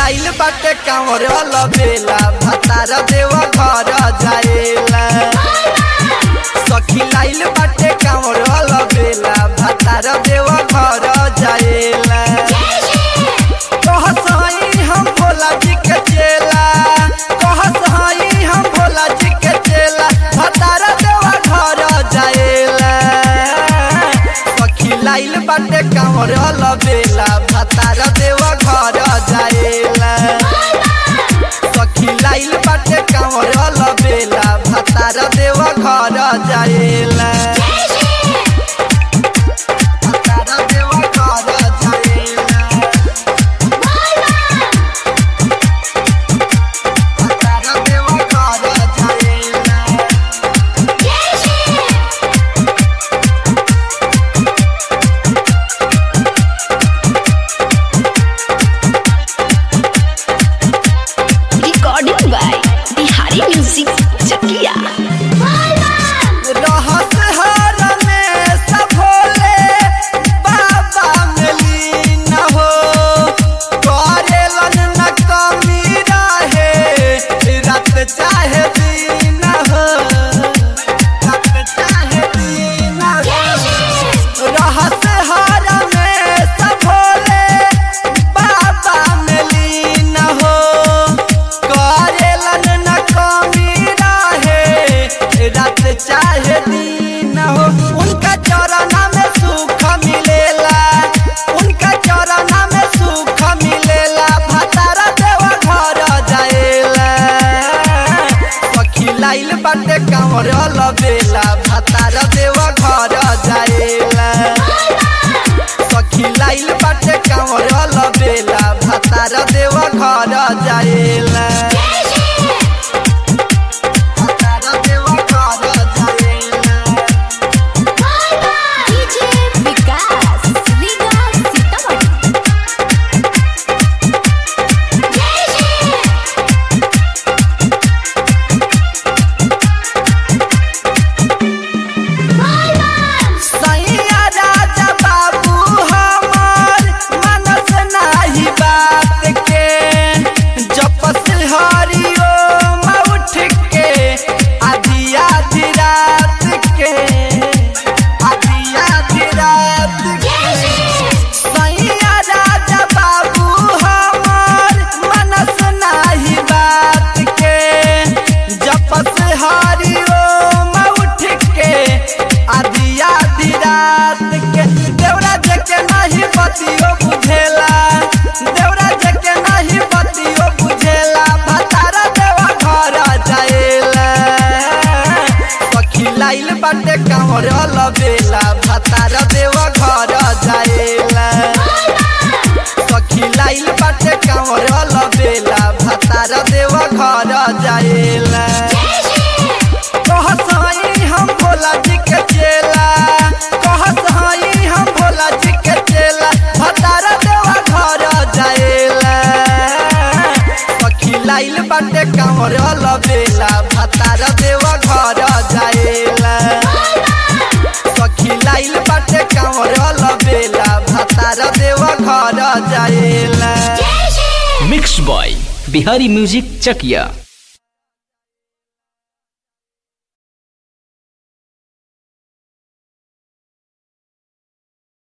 लाइल बाटे कांवर बेला भतार देव घर जाएला सखी लाइल बाटे कांवर बेला भतार देव घर जाएला कहत हई हम भोला जी के चेला कहत हई हम भोला जी के चेला भतार देव घर जाएला सखी लाइल बाटे कांवर बेला भतार देव घर जाएला सखी लाइल बाटे कांवर बेला भतार देव घर जाएला भतार देव घर जाएला भतार देव घर जाएला recording by Bihari Music Chakia. रहत हर में सब भोले बाबा मिली न हो करेलन न कमी रहे रात चाहे दिन हो रात चाहे दिन हो रहत हर में सब भोले बाबा मिली न हो करेलन न कमी रहे रात चाहे दिन हो उनका चरण में सुख मिलेला उनका चरण में सुख मिलेला भतारा देव घर जाएला सखी लाइल बाटे कांवर बेला भतारा देव घर जाएला सखी लाइल बाटे कांवर बेला भतारा देव घर जाएला भतारा देव घर जाएला DJ Vikas, Vikas Sitaman. सैया राजा बाबू हमार मनस नाही बात के जपस हरिओ उठ के आधी आधी रात के आधी आधी रात के सैया राजा बाबू हमार मनस नाही बात के जपस हरिओ उठ के आधी आधी रात के देवरा जके नाही बतियो बुझेला देवरा जके नाही बतियो बुझेला भतारा देवा घर जाएला सखी लाइल बाटे कांवर बेला भतारा देवा घर जाएला सखी लाइल बाटे कांवर बेला भतारा देवा घर जाएला कहत हई हम भोला जी के चेला कहत हई हम भोला जी के चेला भतारा देवा घर जाएला सखी लाइल बाटे कांवर बेला भतारा देवा घर जाएला सखी लाइल बाटे कांवर बेला भतारा देवा घर जाएला mix by Bihari music Chakiya